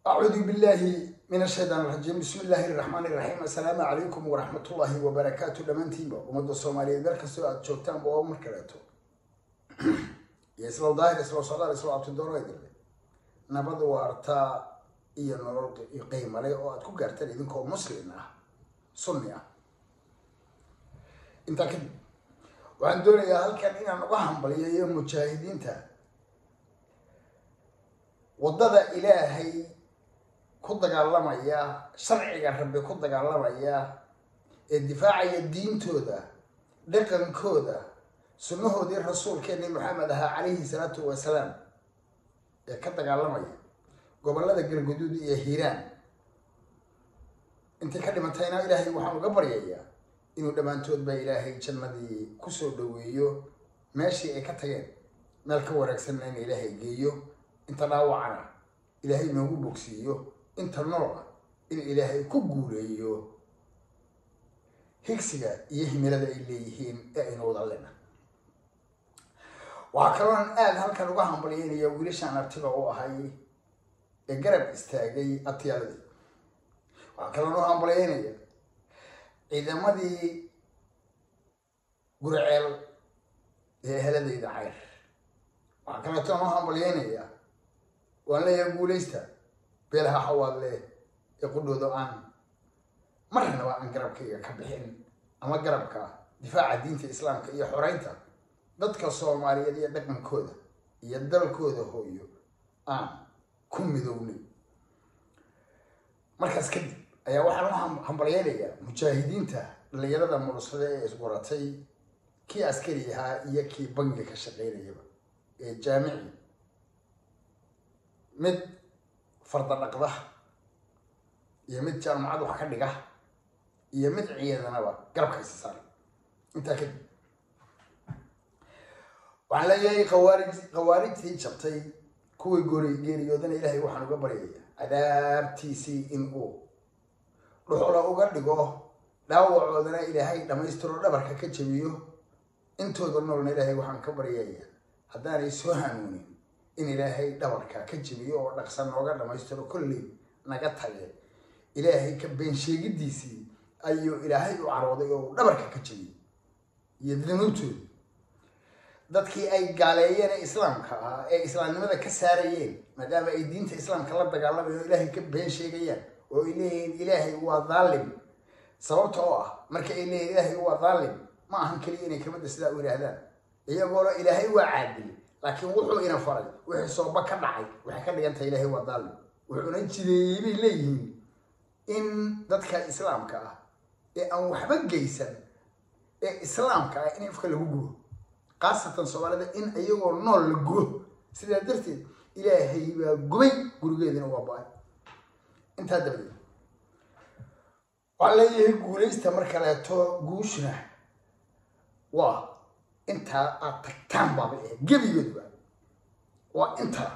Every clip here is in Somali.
أعوذ بالله من الشيطان الرجيم بسم الله الرحمن الرحيم السلام عليكم ورحمة الله وبركاته دمانتينبا ومدى الصومالية مeel kastoo aad joogtaan ba mar kaleeto iyo isla daahir isla socdaal isla abtidooro ay dirday nabad waartaa iyo nolol qiimale oo aad ku gaartaan idinkoo muslim ah sunni ah intaa kadib waxaan doonayaa halkan inaan uga hambaliyayo mujaahidiinta waddada ilaahay ku dagaalamaya sharciga rabbi ku dagaalamaya ee difaacaya diintooda dhaqankooda sunnahoodii rasuulkeeni maxamed ahaa calayhi salaatu wasalaam ee ka dagaalamaya gobollada galguduud iyo hiiraan intay ka dhimantayna ilaahay waxaan uga baryayaa inuu dhammaantoodba ilaahay jannadii kusoo dhaweeyo meeshii ay ka tageen meel ka wanaagsanna in ilaahay geeyo inta dhaawacana ilaahay noogu bogsiiyo inta nool ah in ilaahay ku guuleeyo higsiga iyo himilada ay leeyihiin ee aynu wada lena waxaa kalooan aada halkan uga hambalyeynaya wiilashaan artiga u ahay ee garab istaagay atiyaaladii waxaa kaloon u hambalyeynaya ciidamadii guriceel ee heladayda cayr waxaa kaleetoon u hambalyeynaya waan leeyahay guulaysta beelaha xawaadle ee qudhooda aan marnaba aan garabkayga ka bixin ama garabka difaaca diinta islaamka iyo xoreynta dadka soomaaliyeed iyo dhaqankooda iyo dalkooda hooyo aan ku midownay markaas kadib ayaa waxaan u hambalyeynayaa mujaahidiinta dhalinyarada mulusada ee isguratay kii askari ahaa iyo kii bangi ka shaqeynayaba ee jaamici mid farda dhaqda iyo mid jaamacad wax ka dhiga iyo mid ciidanaba garabka isa saaray intaa kadib waxaan leeyahay khawaarij khawaarijtii jabtay kuwii goori geeriyoodana ilaahay waxaan uga baryaya cadaabtiisii in uu dhuxula uga dhigo dhaawacoodana ilaahay dhammaystiro dhabarka ka jabiyo intooda noolna ilaahay waxaan ka baryaya haddaanay soo hanuunin in ilaahay dhabarka ka jabiyo oo dhaqsan nooga dhammaystiro kolley naga tage ilaahay ka been sheegidiisii ayuu ilaahay u carooday oo dhabarka ka jabiyey iyo danuubtooda dadkii ay gaaleeyeen ee islaamka ahaa ee islaamnimada ka saarayeen maadaama ay diinta islaamka la dagaalamayeen oo ilaahay ka been sheegayaan oo ay leeyihiin ilaahay waa dhaalim sababta oo ah marka ay leeyihin ilaahay waa dhaalim ma ahan keliya inay kamida sidaa u yidhaahdaan iyagoona ilaahay waa caadil laakiin wuxuu ina faray wixii sooba ka dhacay waxay ka dhigan tahay ilaahay waa dhaalim wuxuuna jideeyey bay leeyihiin in dadka islaamka ah ee aan waxba geysan ee islaamka ah in ifka lagu gubo khaasatan soomaalida in iyagoo nool la gubo sidaa darteed ilaahay baa gubay gurigeedina waa ba-ay intaa dabadeed waxaa leeyahay guulaysta mar kaleeto guushna waa intaa aad tagtaan baaba ee gebigoodba waa intaa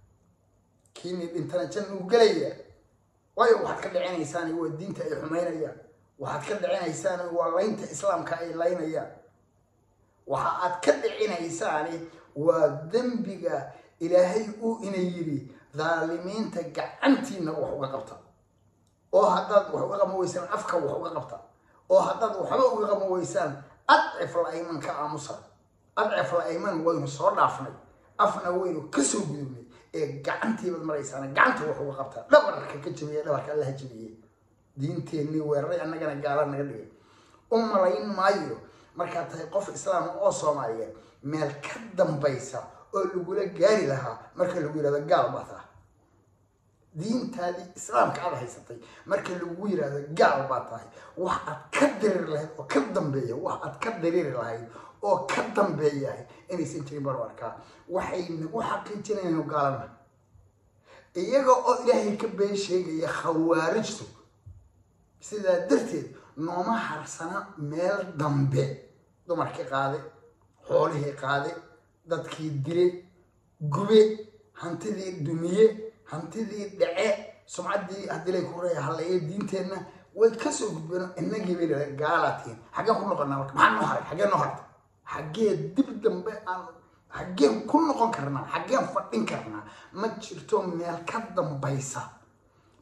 kiini dhintana janna u gelaya waayo waxaad ka dhicinaysaan waa diinta ay xumaynayaan waxaad ka dhicinaysaan waa laynta islaamka ay laynayaan waxa aad ka dhicinaysaani waa dembiga ilaahay uu ina yidhi dhaalimiinta gacantiina wax uga qabta oo haddaad wax uga qaban weysaan afka wax uga qabta oo haddaad waxba uga qaban weysaan adcif la ayman ka aamusa adcif la ayman waynu soo dhaafnay afna waynu kasoo gudubnay ee gacantiibaad maraysaan gacanta wax uga qabtaa dhabarka ka jabiye dhabarka allaha jabiye diinteenii weeraray annagana gaala naga dhigay u malayn maayo markaad tahay qof islaama oo soomaaliyeed meel ka dambaysa oo lagula gaari lahaa marka lagu yihahdo gaal baa taha diintaadii islaamka aad haysatay marka lagu yihahdo gaal baa tahay wax aad ka diriiri lahayd oo ka dambeeya wax aad ka diriiri lahayd oo ka dambeeyahay inaysan jirin banu arkaa waxay nagu xaqiijinaynu gaalana iyaga oo ilaahay ka been sheegaya khawaarijtu sidaa darteed nooma harsana meel dambe dumarkii qaade xoolihii qaade dadkii dile gube hantidii dumiye hantidii dhace sumcaddii haddii lay ku reeya halleeye diinteenna way kasoo gudbeen inagii bay leedahay gaalatiin xaggeen ku noqonaa marka maxaa noo haray xaggeen noo hartay xaggee dib dambe aan xaggeen ku noqon karnaa xaggeen fadhin karnaa ma jirto meel ka dambaysa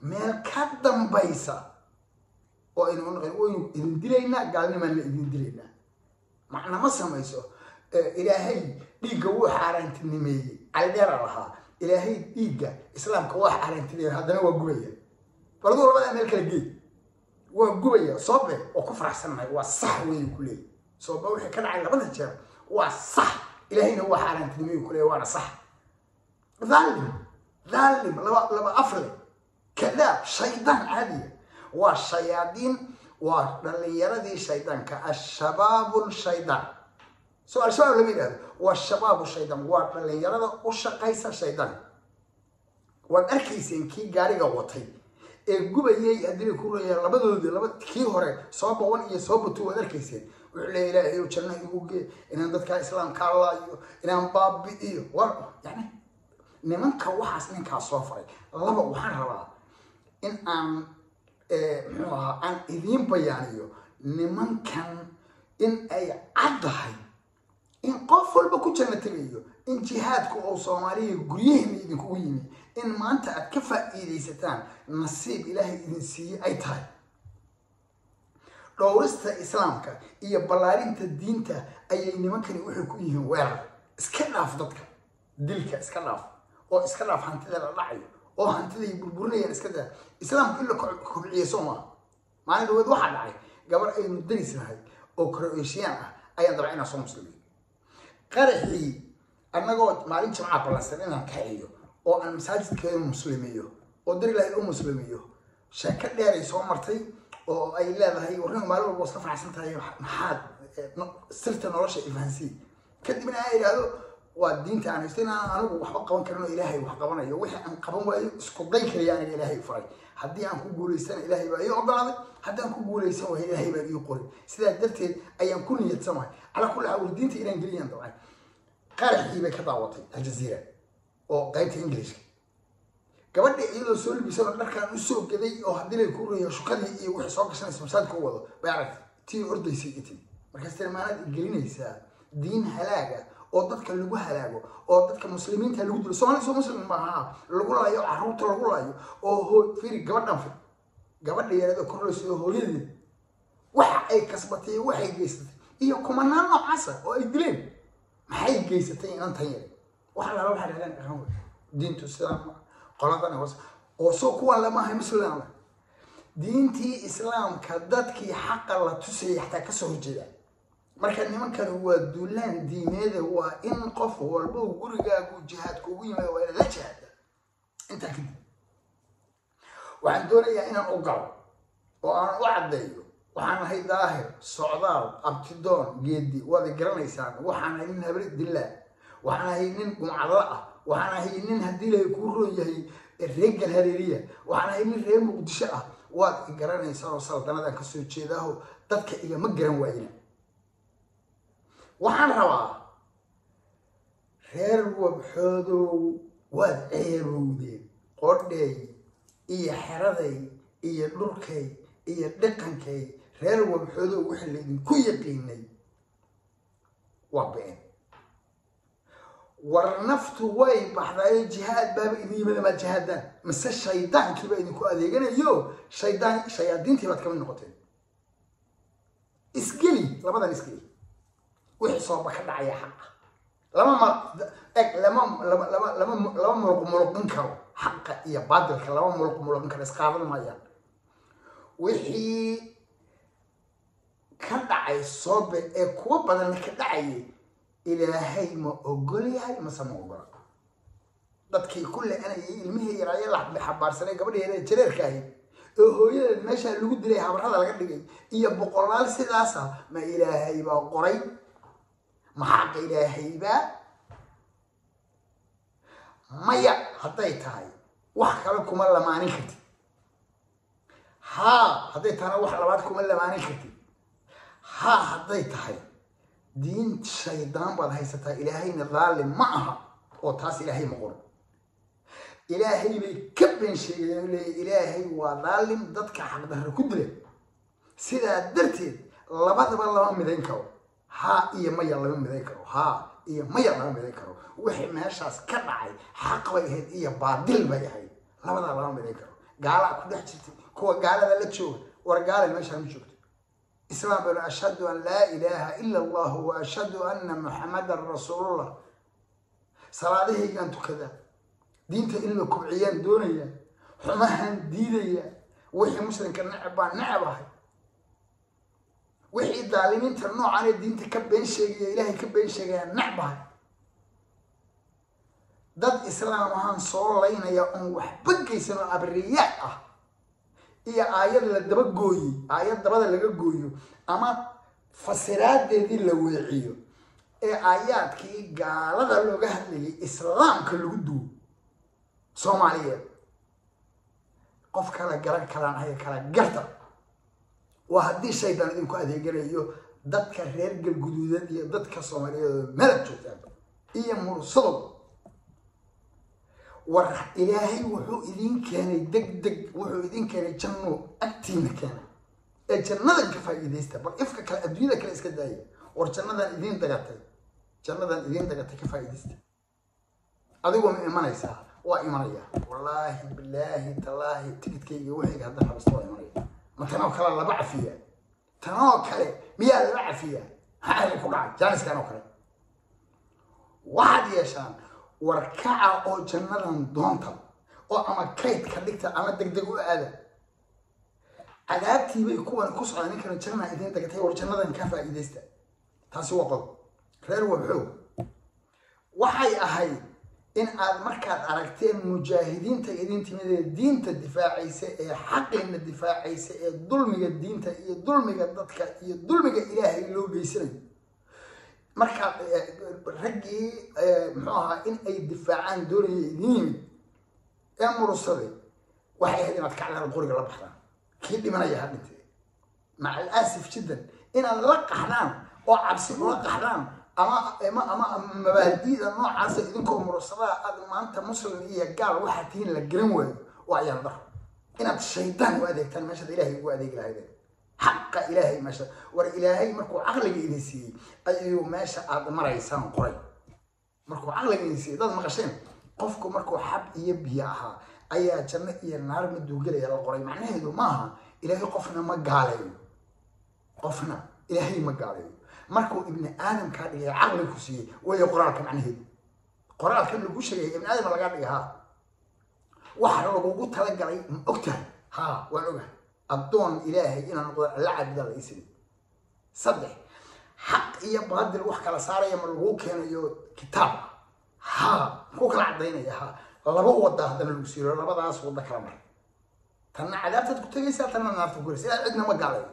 meel ka dambaysa oo aynu unaqan waynu idin dilaynaa gaalnimaana idin dilaynaa macna ma samayso ilaahay dhiigga wuu xaaraantinimeeyey caldheera lahaa ilaahay dhiigga islaamka waa xaaraantinimeeyey haddana waa gubaya baladuu labadaa meel kala geey waa gubaya soobe oo ku faraxsannahay waa sax weynu ku leeyahy soobe wixii ka dhacay labada jeer waa sax ilaahayna waa xaaraantinimeeyu ku leeyahy waana sax dhaalim dhaalim laba laba afle kadaab shaydaan caadiya waa shayaadiin waa dhalinyaradii shaydaanka ashabaabu shaydaan so al-shabaab lama yidhahdo waa shabaabu shaydaan waa dhalinyarada u shaqaysa shaydaan waad arkayseen kii gaariga watay ee gubayay haddii ku raya labadoodii laba kii hore soo boqon iyo soo butu waad arkayseen wuxuu leeya ilaahay janno igu gee inaan dadkaa islaamka laayo inaan baabi'iyo wa yani nimanka waxaas ninkaas soo faray laba waxaan rabaa in aan muxuu ahaa aan idiin bayaaniyo nimankan in ay caddahay in qof walba ku janno tegayo in jihaadku oo soomaaliya guryaheena idinkugu yimi in maanta aad ka faa'iidaysataan nasiib ilaahay idin siiyey ay tahay dhowrista islaamka iyo ballaarinta diinta ayay nimankani waxay ku yihiin weerar iska dhaaf dadka dilka iska dhaaf oo iska dhaaf hantida la dhacayo oo hantiday burburinayaan iska daa islaamku in la kobciye soo maa maalin dhaweed waxaa dhacay gabar aynu daris nahay oo croatian ah ayaan dabca inaan soo muslimiin qaraxii annagoo maalin jimcaa ballansan inaan kaxeeyo oo aan masaajidkeeda muslimiyo oo dar ilaahay u muslimiyo sheeko dheeray soo martay oo ay leedahay warrin maalin walba iska faraxsan tahay maxaad sirta nolosha ifahansii kadibna aan idhaahdo waa diinta aan haysto inaan anigu waxba qaban karin oo ilaahay wax qabanayo wixii aan qaban waayo isku day kaliya aniga ilaahay faray haddii aan ku guulaystana ilaahay baa ii ogolaaday haddii aan ku guulaysan waayo ilaahay baa ii qoray sidaa darteed ayaan ku niyadsamahay calaa kulli xaal war diinta inaan geliyaan dabcan qaraxii bay ka daawatay aljaziira oo qaybta ingilishka gabadha iyadoo soo libisano dharkaan usoo gaday oo haddii lay ku reeyo shukadii iyo wixii soo gashanaysa masaajidka u wado bay aragtay tii ordaysay itin markaas tiri maanaad gelinaysaa diin halaaga oo dadka lagu halaago oo dadka muslimiinta lagu dilo soomaali soo muslim maaha lagu laayo caruurta lagu laayo oo hoo firi gabadhan fir gabadha yareeda korlaysa oo hooyadeed waxa ay kasbatay waxay geysatay iyo kumanaan noocaasa oo ay dileen maxay geysatay inantan yare waxa lala waxaa dhahdaan dhaqan wey diintu islaamka qoladan hoos oo soo kuwan lama ahay muslim diintii islaamka dadkii xaqa la tusayay xataa kasoo horjeedaan marka nimankani waa duulaan diineeda waa in qof walba gurigaagu jihaadka ugu yimaado waa inaad la jihaada intaa kadib waxaan doonayaa inaan u galo oo aan u caddeeyo waxaan ahay daahir socdaal abtidoon geedi waad garanaysaan waxaan ahay nin habri dillaa waxaan ahay nin gumcadla ah waxaan ahay nin haddii lahay kuu roon yahay reer galhareeriya waxaan ahay nin reer muqdisho ah waad garanaysaan oo saldanadaan kasoo jeedaaho dadka igama garan waayina waxaan rabaa reer wabxoodow waad ceebowdeen qodheey iyo xeraday iyo dhulkay iyo dhaqankay reer wabxoodow wixii laydinku yaqiinay waa been war naftu way baxdaayo jihaad baaba idin yimada maad jihaadaan mise shaydaankiiba idinku adeeganayo shaydaan shayaadiintii baad kamid noqoteen isgeli labadan isgeli wixii sooba ka dhacaya xaqa lama ma eg lama lama lama lama lama muluq muluqin karo xaqa iyo baadilka lama muluq muluqin karo isqaadan maayaan wixii ka dhacay soobe ee kuwa badan ka dhacayay ilaahay ma ogol yahay mase ma ogola dadkii ku le-anayay ilmihii yaraaye la xabaarsanay gabadheeda jareerka ahayd oo hooyadeed meeshaa lagu dilay habarada laga dhigay iyo boqolaal sidaasa ma ilaahay baa qoray ma xaqa ilaahaybaa maya hadday tahay wax kale kuma lamaanin kartid haa hadday tahana wax labaad kuma lamaanin kartid haa hadday tahay diin shaydaan baad haysataa ilaahayna daalim ma aha oo taas ilaahay ma qoran ilaahay bay ka been sheegeen leeya ilaahay waa daalim dadka xaqdarra ku dila sidaa darteed labadaba lama midayn karo haa iyo maya lama midayn karo haa iyo maya lama midayn karo wixii meeshaas ka dhacay xaq bay ahayd iyo baadil bay ahayd labadaa lama midayn karo gaalaa ku dhex jirtay kuwa gaalada la jooga war gaale meeshaan ma joogto islaam baynu ashhadu an laa ilaaha ila allahu wa ashhadu anna muxamadan rasuulullah salaadahaygaan tukadaa diinta in la kubciyaan doonaya xumahan diidaya wixii muslimka necab baan necab ahay wixii daalimiinta noocanee diinta ka been sheegaya ilaahay ka been sheegaya necbahay dad islaam ahaan soo laynaya oon waxba geysan oo abriyaad ah iyo aayad la daba gooyey aayad dabada laga gooyo ama fasiraadeedii la weeciyo ee aayaadkii gaalada looga hadlayay islaamka lagu duwo soomaaliyeed qof kala garan kalaan aya kala garta waa haddii shaydaan idinku adeeganayo dadka reer galguduudad iyo dadka soomaaliyeed oo melad joogtaan iyo mursadow war ilaahay wuxuu idin keenay deg deg wuxuu idin keenay janno agtiina keenay ee jannadan ka faa'iidaysta bal ifka kale adduunyada kale iska daaya war jannadan idiin dagatay jannadan idiin dagatay ka faa'iidaysta adigoo ma imanaysaa waa imanaya wallaahi bilaahi tallaahi tigidkayga wixayga hadda rabasta waa imanaya ma tanoo kale laba cafiyaa tanoo kale miyaa laba cafiyaa maxaa idin ku dhacay jaaniskan oo kale waxaad yeeshaan warkaca oo jannadan doonta oo ama kayd ka dhigta ama deg deg u aada cadaabtiibay kuwan ku socdaa ninkana jannaa idiin dagatay war jannadan ka faa'iidaysta taasi waa qodob reer wabxoog waxay ahayd in aad markaad aragteen mujaahidiinta idin timid ee diinta difaacaysa ee xaqiina difaacaysa ee dulmiga diinta iyo dulmiga dadka iyo dulmiga ilaahay loo geysanayo markaa raggii muxuu ahaa in ay difaacaan doonaya idin yimid ee murusaday waxay ahayd inaad kacdaan qoriga la baxdaan kii dhimanaya ha dhintay maca alaasif jiddan inaad la qaxdaan oo cabsi ula qaxdaan ama ama ama mabaadi'da noocaasa idinkoo mursadaa aad maanta muslim iyo gaal waxaa tihiin la garan waayo waa ayaan daro inaad shaydaan u adeegtaan meeshaad ilaahay ugu adeegi lahaydeen xaqa ilaahay meesha war ilaahay markuu caqliga idin siiyey ayuu meesha aad maraysaan qoray markuu caqliga idin siiyey dad maqasheen qofku markuu xab iyo biyo ahaa ayaa janno iyo naar maduugelaya la qoray macnaheedu maaha ilaahay qofna ma gaaleeyo qofna ilaahay ma gaaleeyo markuu ibni aadam kaa dhigay caqli ku siiyey wayo qoraalka macnaheedu qoraalka lagu sheegaya ibni aadam lagaa dhigay haa waxa lagugu talagalay ma ogtahay haa waan ogahay addoon ilaahay inaan noqdo alla caabudaa la isiri saddex xaq iyo baadil wax kala saaraya ma lagu keenayo kitaab haa ku kala cadaynaya haa laba wada haddana lagu siiro labadaas wada kala mar tanna cadaabtaad ku tegaysaa tanna naarta ku gelaysa ilaa cidna ma gaalayo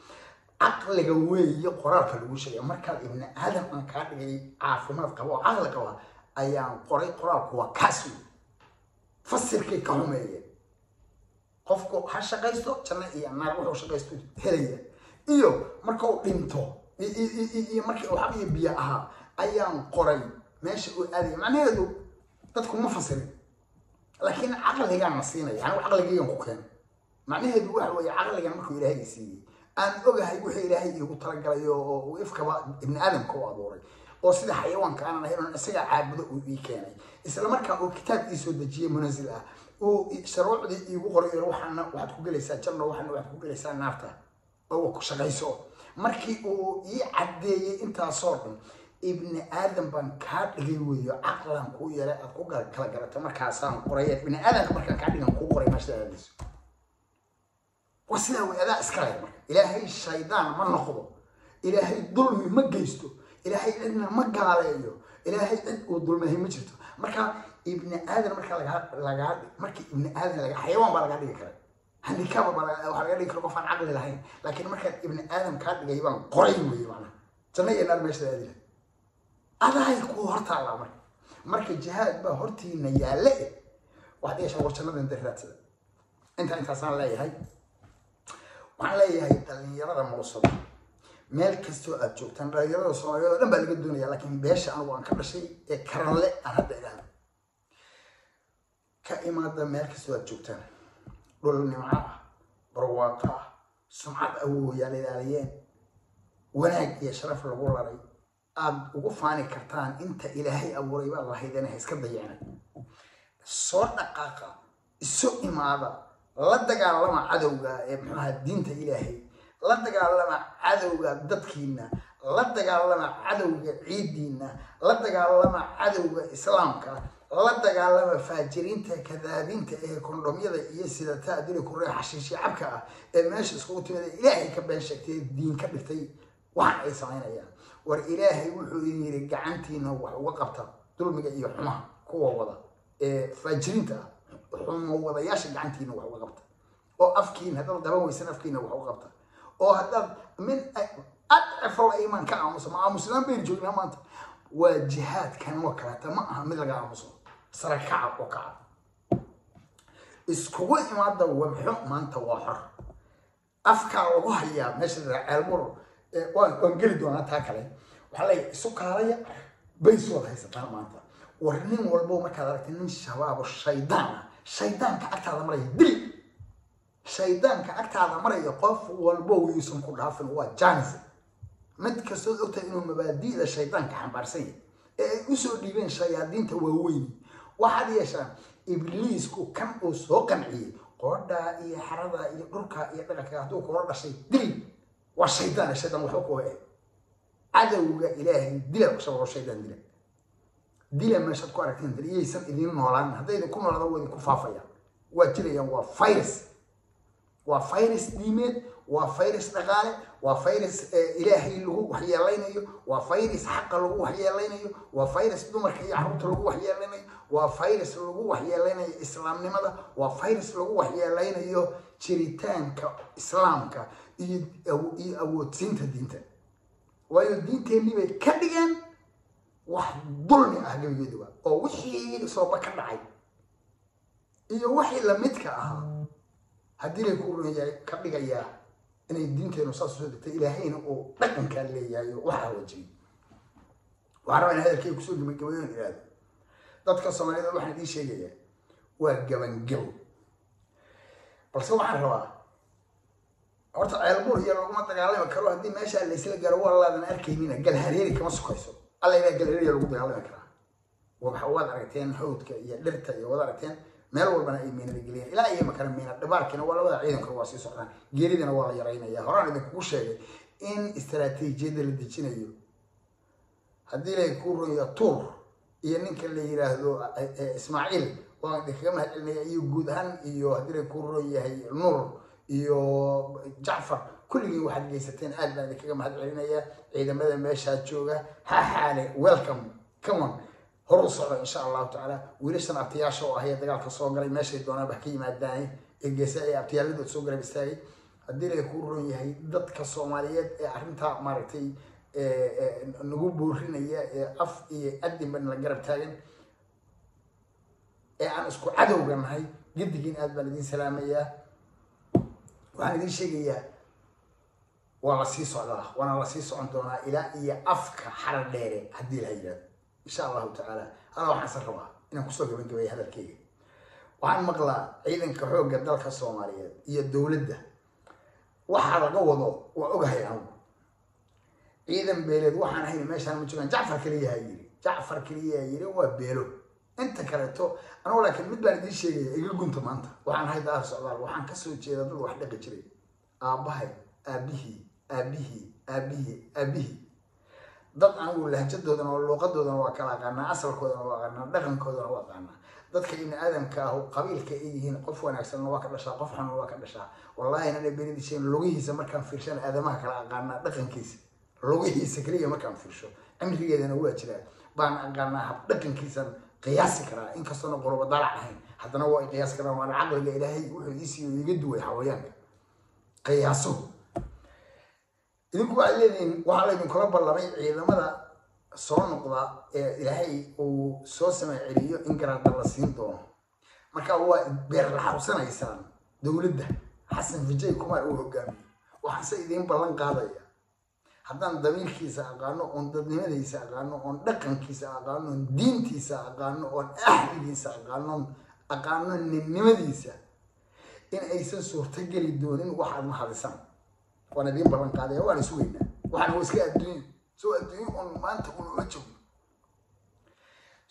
caqliga weeye qoraalka lagu sheegay markaad ibni aadam aan kaa dhigay caafimaad qaba oo caqli qaba ayaan qoray qoraalku waa kaas wey fasirkay ka xumeeyeen qofku ha shaqaysto janno iyo naar wuxuu shaqaysto helaya iyo marka uu dhinto iyo markii uu xab iyo biyo ahaa ayaan qoray meesha uu aadaya macnaheedu dadku ma fasirin laakiin caqligaan na siinaya anigu caqligaygan ku keenay macnaheedu waxa weeye caqligan markuu ilaahay siiyey aan ogahay wixii ilaahay iigu talagalay oo ifkaba ibni aadamka u abuuray oo sida xayawaanka aanan ahayn oon isagaa caabudo uu ii keenay isla markaa uu kitaab ii soo dejiyey munazil ah uu sharuucdii iigu qoray waxaana waxaad ku gelaysaa janno waxaana waxaad ku gelaysaa naarta oo ku shaqayso markii uu ii caddeeyey intaasoo dhan ibni aadam baan kaa dhigay weeyo caqlan kuu yeelay aad ku kala garato markaasaan qoray ibni aadamka markaan kaa dhigan kuu qoray meesha aadayso waa sidaa wey adaa iska leh marka ilaahay shaydaan ma noqdo ilaahay dulmi ma geysto ilaahay cidna ma gaaleeyo ilaahay cid uu dulmahay ma jirto marka ibni aadan marka lagaa lagaa markii ibni aadan laga xayawaan baa lagaa dhigi kara handikaaba baa waxaa laga dhigi kara qof aan caqli lahayn laakiin markaan ibni aadam kaa dhigay baan qoray weeye macnaha janno iyo naar meesha aadi lahay adahay kuu hortaallaa marka marka jihaad baa hortiina yaalle eh waxaad yeeshaa war jannada inta raadsada intaa intaasaan leeyahay waxaan leeyahay dhalinyarada mulusada meel kastoo aad joogtaan dhalinyarada soomaaliyeed oo dhan baa laga doonaya laakiin beesha anigu aan ka dhashay ee karanle aan hadda idhaahdo ka imaada meel kastoo aad joogtaan dhul nimco ah barwaaqo ah sumcad awooyaal ilaaliyeen wanaag iyo sharaf lagu laray aad ugu faani kartaan inta ilaahay abuuray baa lahaydeen ha iska dayacnay soo dhaqaaqa isu imaada la dagaalama cadowga ee muxuaha diinta ilaahay la dagaalama cadowga dadkiina la dagaalama cadowga ciidiina la dagaalama cadowga islaamka la dagaalama faajiriinta kadaabiinta ee kondhomyada iyo sidataa dili kuree xashiishi cabka ah ee meesha iskugu timid ee ilaahay ka been sheegtay diin ka dhigtay waxan ay samaynayaan war ilaahay wuxuu idin yidhi gacantiina wax uga qabta dulmiga iyo xumaha kuwa wada ee faajiriinta ah xumo wadayaasha gacantiina wax uga qabta oo afkiina haddaad daban weysan afkiina wax uga qabta oo haddaad min adcifo la imaan ka aamusa ma aamusnaan baynu joognaa maanta waa jihaadkan oo kaleeta ma aha mid laga aamuso sare kaca oo kaca iskugu imaada wabxo maanta waa xor afkaa lagu hayaa meesha ceelmur waan waan geli doonaa taa kale waxaa leeyahay isu kaalaya bays waad haysataa maanta war nin walbo markaad aragtay nin shabaabo shaydaan ah shaydaanka agtaada maraya dil shaydaanka agtaada maraya qof walbo wayuusan ku dhaafin waa janis mid kastood ogtahay inuu mabaadi'da shaydaanka xambaarsan yahay ee ay usoo dhiibeen shayaadiinta waaweyn waxaad yeeshaan ibliisku kan uu soo qanciyey qoodhaa iyo xaradaa iyo dhulkaa iyo dhaqanka hadduu kula dhashay dil waa shaydaan shaydaan waxba kuwa eh cadowga ilaahay dila shababo shaydaan dila dila meeshaad ku aragteen dil iyaysan idiin noolaan hadday idinku noolaada waa idinku faafayaan waa jirayaan waa virus waa virus diimeed waa virus dhaqaale waa virus ilaahay lagu waxyeelaynayo waa virus xaqa lagu waxyeelaynayo waa virus dumarka iyo carruurta lagu waxyeelaynayo waa virus lagu waxyeelaynayo islaamnimada waa virus lagu waxyeelaynayo jiritaanka islaamka iyo iyo awoodsiinta diinta waayo diinteenii bay ka dhigeen wax dulmi ah gebigeeduba oo wixii sooba ka dhacay iyo wixii lamidka ahaa haddii lay ku runyahay ka dhigayaa inay diinteenu saas usoo degtay ilaahayna uu dhaqankaa leeyahay oo waxaa wajiyay waxaan rabaa in hadalkay kusoo gabagabayoon ihahdo dadka soomaalida waxaan idiin sheegayaa waa gabangabo balse waxaan rabaa horta ceelbuur iyo laguma dagaalami karo haddii meesha laysla garo waa laadan arkaynina galhareeri kama sukayso alla ilaa galhareeriya lagu dagaalami karaa waxa waad aragteen hawdka iyo dhirta iyo waad aragteen meel walbana ay miinada geliyeen ilaa iyo makana miina dhibaarkiina waa labada ciidankuna waa sii socdaan geeridana waa la yaraynaya horaan idinkugu sheegay in istaraatiijiyadda la dejinayo haddii lay ku runyo tuur iyo ninka la yiraahdo ismaaciil waan idinkaga mahad celinaya iyo guud ahaan iyo haddii lay ku run yahay nuur iyo jacfar kulligiin waxaad geysateen aad baan idinkaga mahad celinaya ciidamada meeshaa jooga ha xaale welcome come on horu socdo insha allahu tacaala wiilashan abtiyaasha oo ahaya dagaalka soo galay meeshay doonaan wax ka yimaadaan ee geesa ee abtiyaaladooda soo garab istaagay haddii lay ku ron yahay dadka soomaaliyeed ee arrintaa maaragtay nagu boorinaya ee af iyo adinba la garab taagan ee aan isku cadowga nahay gedigiin aad baan idiin salaamayaa waxaan idiin sheegayaa waa la sii socdaa waana la sii socon doonaa ilaa iyo afka xarar dheere haddii la yidhahdo insha allahu tacaala alla waxaan san rabaa inaan kusoo gabagabeeya hadalkeyga waxaan maqlaa ciidanka xoogga dalka soomaaliyeed iyo dowladda waxaa laga wado waa ogahay anugu ciidan beeleed waxaan ahayn meeshaan ma joogaan jacfar keliyaha yiri jacfar keliyaha yiri waa beelo inta kaleeto anugu laakiin mid baan idiin sheegaya iga gunta maanta waxaan ahay daar socdaal waxaan kasoo jeeda dad wax dhaqi jiray aabbahay aabihii aabihii aabihii aabihii dad anigu lahjadoodana waa luuqadoodana waa kala aqaanaa asalkoodana waa aqaanaa dhaqankoodana waa aqaanaa dadka ibni aadamka ah qabiilka ay yihiin qof wanaagsanna waa ka dhashaa qof xunna waa ka dhashaa wallahi inana beridisheen lugihiisa markaan fiirshan aadamaha kala aqaanaa dhaqankiisa lugihiisa keliya markaan fiirsho cimrigeedana waa jiraa baan aqaanaa hab dhaqankiisan qiyaasi karaa inkastoona qoloba dalac ahayn haddana waa qiyaasi karaa waana caqliga ilaahay wuxuu iisiiyo iga duway xawayaanka qiyaaso idinku waxaad leedihiin waxaa laydinkula ballamay ciidamada soo noqda ee ilaahay uu soo samay celiyo in garaada la siin doono marka waa beer laxawsanaysaan dowladda xasan vijay kumar uu hogaamiyo waxaase idiin ballan qaadaya haddaan damiirkiisa aqaano oon dadnimadiisa aqaano oon dhaqankiisa aqaano oon diintiisa aqaano oon ahligiisa aqaano aqaano ninnimadiisa in aysan suurtogeli doonin waxaad mahadisaan waan idiin ballan qaadaya waana sugaynaa waxaan waa iska adduunya soo adduunyo oon maanta un uma joogno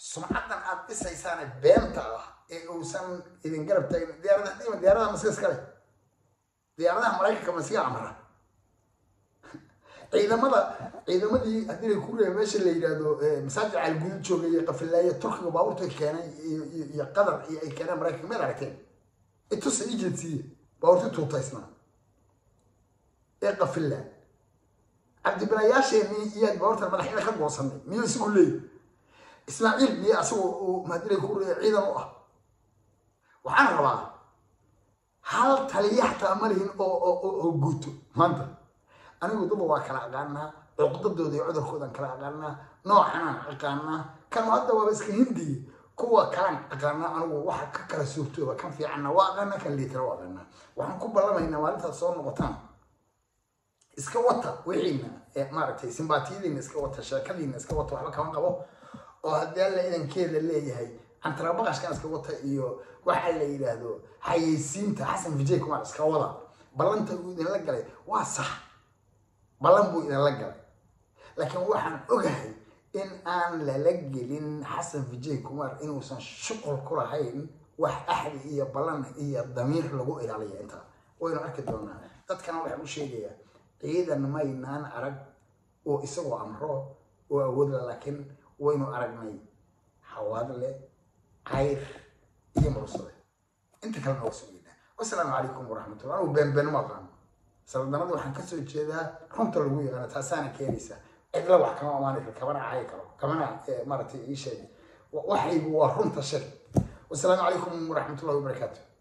sumcaddan aad dhisaysaane beenta ah ee uusan idin garab taagin diyaaradaha dhima diyaaradaha masiga iskale diyaaradaha maraykanka masiga amra ciidamada ciidamadii haddii la ku reeba meesha la yidhaahdo masaajid caalgudud joogay iyo qafilaaye turkiga baabuurta keenay iyo iyo qatar iyo ay keeneen maraykanka meel aragteen itusa agency baabuurta tuutaysnaa ee qafilaa cabdibilayaasheenii iyaad baabuurtan madaxyada ka goosanay miyuu isagu leeyahy ismaaciil miyo asagu uu mahadilay ku reeya ciidan u ah waxaan rabaa hal taliya xataa ma lihin oo oo guuto maanta anigu daba waa kala aqaanaa cuqdadooda iyo cudurkoodan kala aqaanaa noocanaan aqaanaa kan hadda waaba iska hindiya kuwa kalan aqaanaa anigu waxa ka kala suurtooba kan fiicanna waa aqaanaa kan liitara waa aqaanaa waxaan ku ballamaynaa maalintaad soo noqotaan iska wata wixiina maaragtay simbaatiyadiina iska wata sheekadiina iska wata waxba kama qabo oo haddii alla idankeeda leeyahay cantarabaqashkan iska wata iyo waxa la yidhaahdo xayeysiinta xasan vijay kumar iska wada ballanta uu idinla galay waa sax ballan buu idinla galay laakiin waxaan ogahay in aan lala gelin xasan vijay kumar inuusan shuqul ku lahayn wax axdi iyo ballan iyo damiir lagu ilaaliya intaa waynu arki doonaa dadkana waxaan u sheegayaa ciidan maynaan arag oo isagoo amro oo awoodla laakiin waynu aragnay xawaadle cayr iyo mursade inta kale nooga sugeynaa wasalaamu calaykum waraxmatullah anugu beenbeen ma aqaano saldanada waxaan kasoo jeedaa runta lagu yaqaano taasaana keenaysa cidla wax kama amaani karo kamana cayi karo kamana maaragtay ii sheeg waxaygu waa runta shir wasalaamu calaykum waraxmatullahi wabarakaatu